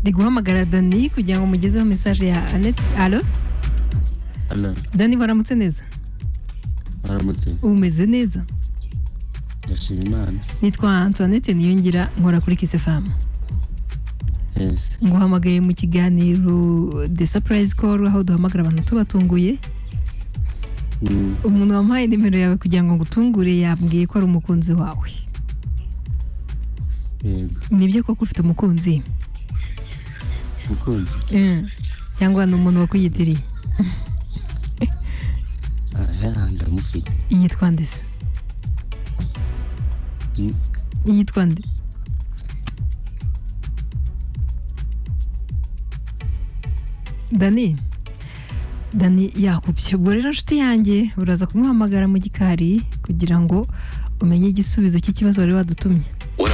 ni guhamagara dani kugira ngo mugezeho mesaje ya aneti alo hano dani waramutse neza haramutse umeze neza ndashima imana nitwa antoinette niyongira nkora kuri kisefamu yesi nguhamagaye mu kiganiro the surprise call aho duhamagara abantu tubatunguye Mm, umuntu wampaye nimero yawe kugira ngo ngutungure yambwiye ko ari umukunzi wawe yego nibyo koko ufite umukunzi umukunzi Eh, cyangwa ni umuntu wakuyitiriye Ah, ya ndamufite yitwa nde se Mm, yitwa nde dani dani yakubye ubwo rero nshuti yanjye uraza kumuhamagara mu gikari kugira ngo umenye igisubizo cy'ikibazo wari wadutumye 102